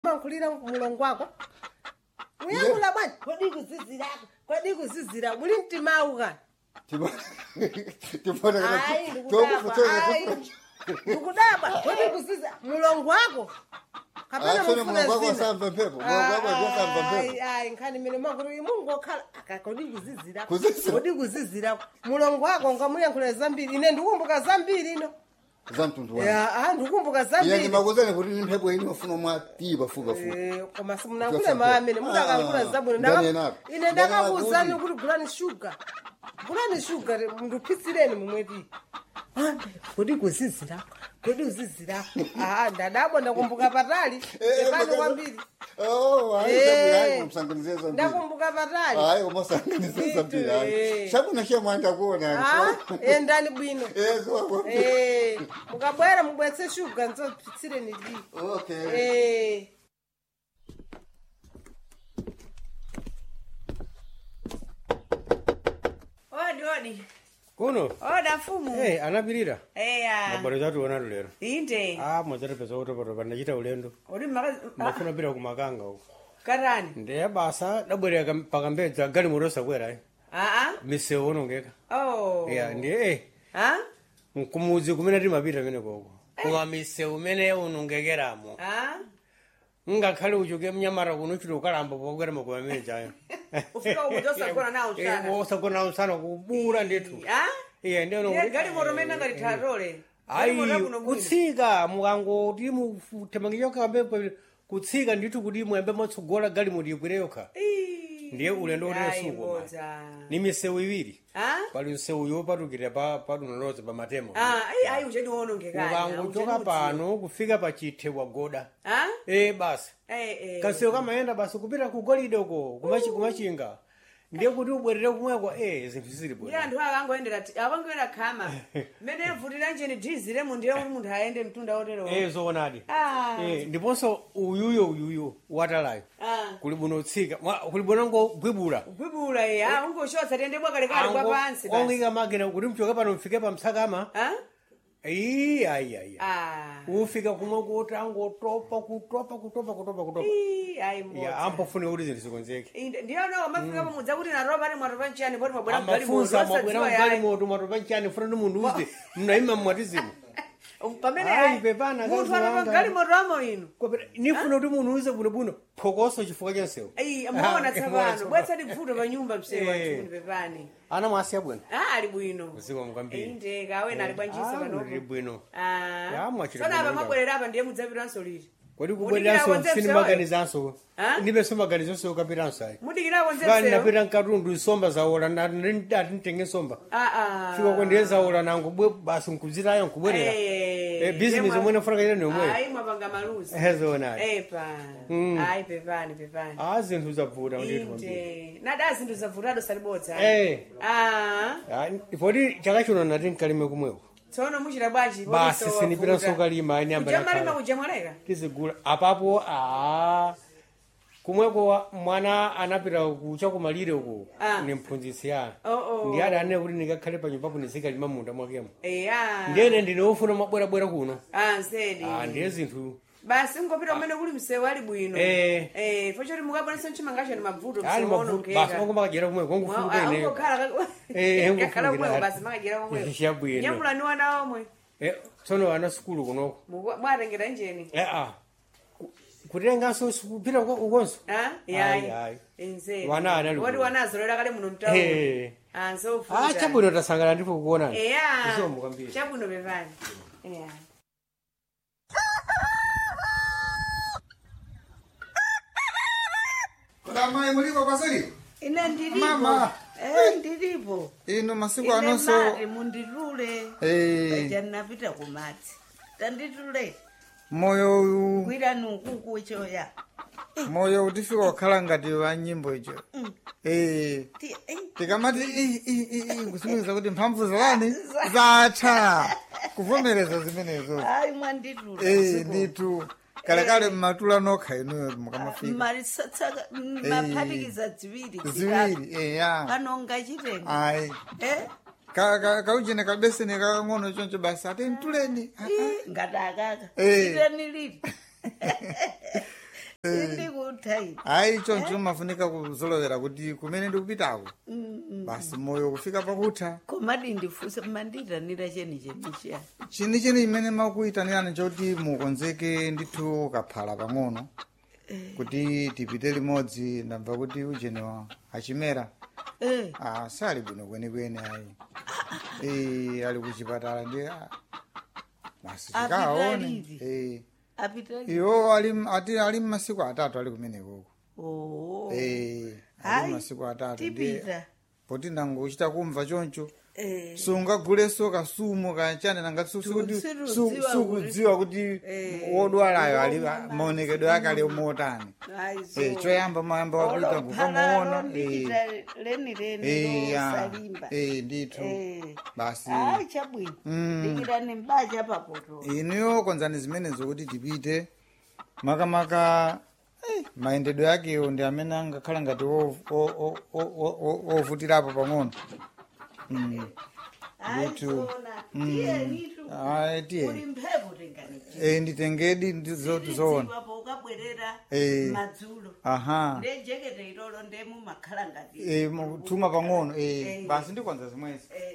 mankhulira mulongo wako uyankhula bwanji kodi kuzizirako kodi kuzizira muli mtimawu kani Hayi, ndikudabwa, hayi. ndikudabwa kodi kuziza mulongo wako kapena Asone mufuna mulongo wako zina? asamva mphepo, mulongo wako Ah, asamva mphepo. ayi, ayi nkhani mene makuru imungu okhala aka kodi kuzizirako Kuzizira? kodi kuzizirako mulongo wako ngamuyankhula zambiri ine ndikumbuka zambiri ino za mtundu wanu Ya, ah, ndikumbuka ine zambiri ndimakuzani kuti ni mphepo ini ofuna mwatipa fuka fuka Eh, koma simunakule mamene mudakankhula Ah, zabwino ndani Ndaka- enapo. ine Ndani ndakakuwuzani enapo. kuti gulani shuga gulani shuga ndupitsireni mumweti kodi kuzizirako kodi kuzizirako ah ndadabwa ndakumbuka patali epano kwambiri Eh. musanganize zambiri ndakumbuka patali hayi umasanganize zambiri hayi Eh. chabwino chemwanda kuona Ah, endani bwino ezo Eh, mukabwera mubwetse shuga nzopitsireni di okay Eh. odi odi kuno oda mfumu hey, anapirira eya mabwero chationa lero inde ah mwadzatipeza kutopotopa ndachita ulendo odi maka mafuna pita kumakanga uko katani ndiye basa dabwerera pakambedza gali moto sakwera aa misewu onongeka oh ya ndiye eh, ah kumudzi kumene timapita mene koko koma misewu imene unongekeramo ah ngakhale uchoke mnyamata kuno chiti ukalamba pokwera makoma amene chayo Ufika umu tosagona nawo usana. osagona nawo usana kubura ndithu ah iye ndiye Ndiye gali moto mene ngalithatole ayi kutsika mukangoti mutemangiyo kambe kutsika ndithu kuti mwembe mwatsogola gali moti ikwire yokha ndiye ulendo utenesuko ni misewu iwiri ah pali msewu yopatukira pa padunoloza pa matemo ah ayi ayi uchedi wonongekana ukangochoka pano kufika pa chithe wagoda ah e basi eh eh kasewu kamayenda basi kupita ku golide uko kumachi- kumachinga ndiye kuti ubwerere kumweko e zinthu zili ndiye bwino anthu akangoendera akangoenda khama mmene mvutira njeni dhiziremo ndiye kuti munthu ayende mtunda otero e zoonadi ah Eh, ndiponso uyuyo uyuyo watalayo ah kuli bwino utsika mwa- kuli bwino ngogwibula gwibula iye ah ungoshotsa tiyende bwakalekale kwa pansi basi ongika makina kuti mchoke pano mfike pa msakama ah ayi ayi ayi ah ufika kumwe kuti angotopa kutopa kutopa kutopa kutopa Ii, ayi ya mbodza ampofune kuti zinthu zikonzeke Inde- ndiyona mafika pamudza kuti naropa ali mwatopa nchiyani poti mabwera mgali amafunsa moto mabwera osadziwa mgali yayi moto mwatopa nchani funa ndi munthu uze mnaima mmwatizimu pamene Ayi, ayi pepana, munthu kazi atopa wanga. mgali moto amo ino nifuna kuti munthu uze bwinobwino phokoso chifukwa chansewu ayi muona tsapano bwetsati bvuto panyumba msewu Eh. achuni pepani ana mwasiya bwino ah ali bwino usiku mkwambiri inde kawena ali bwanjisa Ah, panopo uli bwino ah Ya, mwachita sana apa bwino mabwerera apa ndiye mudzapitanso liti kodi Mudikira kubwereranso konze sini msewu? maganizanso Ah? ndipenso maganizonso ukapitanso ayi mudikira konze kani msewu napita mkatundu nsomba zawola atintenge nsomba ah ah fika kwendiye zawola nango bwe basi nkuzitayo nkubwerera Eh, Eh, business yemwe- omwe nafuna kaita nomwe ayi mwapanga maluzi ezonayo epa Mm. ayi pepani pepani a zinthu zavuta ndithu inde nada zinthu zavutado salibodza Eh. ah poti chaka chino nati nkalime kumweko tsono muchita bwanji basi sinipitanso kalima ani kujamalima ambaa kujamwaleka tizigula apapo a kumweko wa- mwana anapita kucha kumalire uko Ah. ni mphunzitsi ya Oh, oh. ndi adanene kuti ndikakhale pa nyumbapo ndizikalima munda mwakemo eya ndiyene ndine ufuna mabwerabwera kuno ah nsedi Ah, ndiye zinthu basi ngopita umene kuli msewu ali bwino Eh. eh fochoti mukabonesa mchimangacho ni mavuto ali msewu mavuto basi onongeka ongomakajera kumweko ongofuluka ineyo ungokhala Eh, kakhala ungofulukira kumweko ali. basi makajera komweko Chabwino. nyamulani wana omwe Eh, tsono ana sukulu kunoko Muku- mwatengera njeni ea kutenganso kupita uko- ukonso Ah, Ayi, yayi ayi. enzedi Wana ana ali woti bwino. wanazolera kale muno mtauni Eh. ah ah nsofuta chabwino tasangana ndipo kuonani eya Isomo kwambiri. chabwino pepani eya Kudamai muliko pasiri? ine ndilipo Mama. eh ndilipo Ino masiku ine anonso mati munditule eh paja ndinapita kumadzi tanditule moyo uyu kwirani ukuku choya moyo utifika kukhala ngati wa nyimbo icho. Eh Ti- eh, tikamati "Ih, ih, ih, ih," kusimikiza kuti mphamvu zalani zatha kuvomereza zimenezo. ayi mwanditula Eh nditu kalekale mmatula nokha inuyo mukamafika. malisatsaka maphatikiza ziwiri zitatu. Ziwiri eh ya. panonga chitenga Ayi. eh Ka ka kaujene kabeseni kakang'ono choncho basi ati mtuleni. Ah, ah. Ih, ngati akaka Eh. chiteni liti tayi hayi choncho mafunika kuzolowera kuti kumene ndikupitako basi moyo kufika pakutha komadi ndifunse manditanira cheni chemichiya chini chini imene makuyitanirani choti mukonzeke ndithu kaphala pang'ono kuti tipite limodzi ndamva kuti ujeniwa achimera eh ah, sali bwino kwenikweni ayi Eh, ali kuchipatala ndi ah, basi Apita tikaone liti? Eh, apita iwo ali ati ali mmasiku atatu ali kumenekoko oh Eh, ali Hayi, mmasiku atatu ndi tipita poti ndangochita kumva choncho eh sungaguleso kasumu kachane nangati su- sukuti- Sirudziwa su- kuti- sukudziwa kuti wodwalayo ali maonekedwe ake ali omotani Eh, choyamba mayamba wapita kukamuona ndikita leni leni losalimba ndithu Eh. basi hayi chabwino Mm. ndikitani mbacha papoto iniyo konzani zimenezo kuti tipite makamaka eh, mayendedwe akewo ndi amene angakhala ngati wo- o- o- o- o- o- ovutirapo pang'ono Mm. Ndithu. Ayi, tiye. uli mphepo tengani Eh, nditengedi ndizoti zoona po ukabwerera Eh. madzulo aha ndejekete ilolo ndemumakhala ngati Eh, mu- tuma pang'ono eh, basi ndikonza zimwezi Eh.